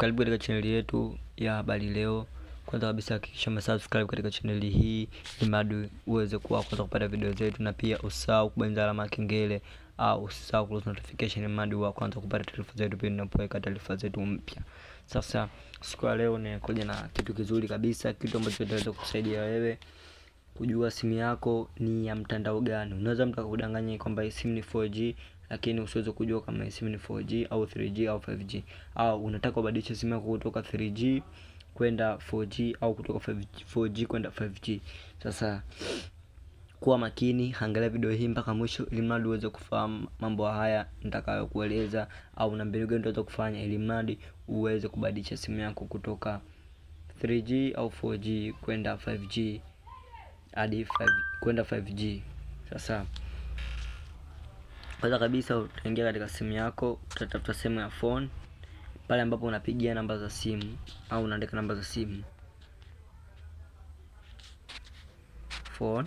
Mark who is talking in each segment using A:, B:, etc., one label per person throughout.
A: karibu katika chaneli yetu ya habari leo. Kwanza kabisa hakikisha umesubscribe katika chaneli hii ili mradi uweze kuwa kwanza kupata video zetu, na pia usahau kubonyeza alama ya kengele au usisahau close notification ili mradi wa kwanza kupata taarifa zetu pindi tunapoweka taarifa zetu mpya. Sasa siku ya leo nimekuja na kitu kizuri kabisa, kitu ambacho kitaweza kusaidia wewe kujua simu yako ni ya mtandao gani. Unaweza mtu akakudanganya kwamba hii simu ni 4G lakini usiweze kujua kama hii simu ni 4G au 3G au 5G, au unataka ubadilishe simu yako kutoka 3G kwenda 4G au kutoka 5G, 4G kwenda 5G. Sasa kuwa makini, angalia video hii mpaka mwisho ili mradi uweze kufahamu mambo haya nitakayokueleza, au na mbinu gani utaweza kufanya ili mradi uweze kubadilisha simu yako kutoka 3G au 4G kwenda 5G hadi 5 kwenda 5G. Sasa kwanza kabisa utaingia katika simu yako, utatafuta sehemu ya phone pale ambapo unapigia namba za simu au unaandika namba za simu phone.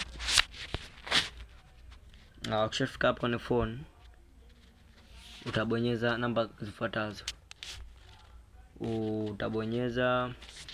A: Na ukishafika hapo kwenye phone, utabonyeza namba zifuatazo. Utabonyeza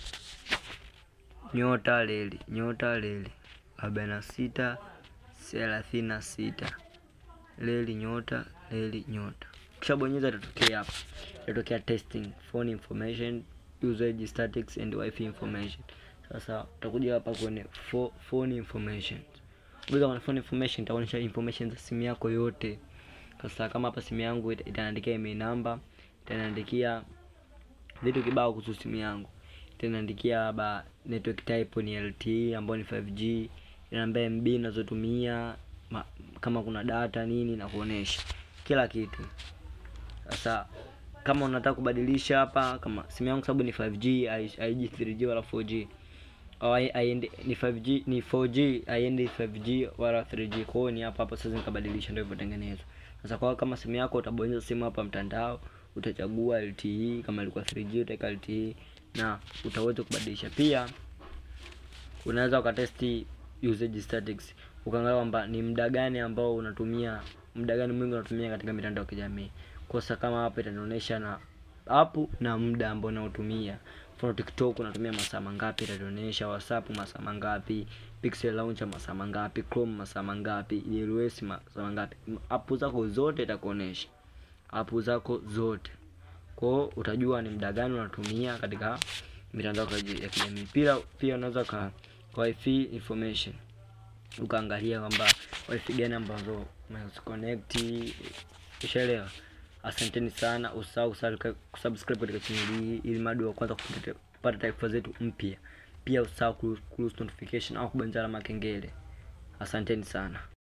A: nyota leli nyota leli arobaini na sita thelathini na sita leli nyota leli nyota. Ukishabonyeza itatokea hapa, itatokea testing phone information usage statistics and wifi information. Sasa utakuja hapa kwenye phone information, ukiweza kwenye phone information itaonyesha information za simu yako yote. Sasa kama hapa simu yangu itaniandikia email number, itaniandikia vitu kibao kuhusu simu yangu, itaniandikia ba network type ni LTE ambayo ni 5G, inaambia MB ninazotumia kama kuna data nini na kuonesha kila kitu. Sasa kama unataka kubadilisha hapa, kama simu yangu sababu ni 5G haiji 3G wala 4G au haiendi ni 5G ni 4G haiendi 5G wala 3G, kwa hiyo ni hapa hapa sasa nikabadilisha, ndio ilivyotengenezwa. Sasa kwa kama simu yako utabonyeza simu hapa mtandao, utachagua LTE, kama ilikuwa 3G utaweka LTE na utaweza kubadilisha. Pia unaweza ukatesti usage statistics ukaangalia kwamba ni muda gani ambao unatumia muda gani mwingi unatumia katika mitandao ya kijamii. Kosa kama hapa itanionyesha na hapo na muda ambao unaotumia. Mfano TikTok unatumia masaa mangapi, itanionyesha WhatsApp masaa mangapi, Pixel Launcher masaa mangapi, Chrome masaa mangapi, iOS masaa mangapi. App zako zote itakuonyesha app zako zote, kwa hiyo utajua ni muda gani unatumia katika mitandao ya kijamii. Pia pia unaweza ka wifi information ukaangalia kwamba wifi gani ambazo umeconnect, ushaelewa. Asanteni sana, usahau kusubscribe katika channel hii ili mradi wa kwanza kupata taarifa zetu mpya. Pia usahau close notification au kubonyeza alama kengele. Asanteni sana.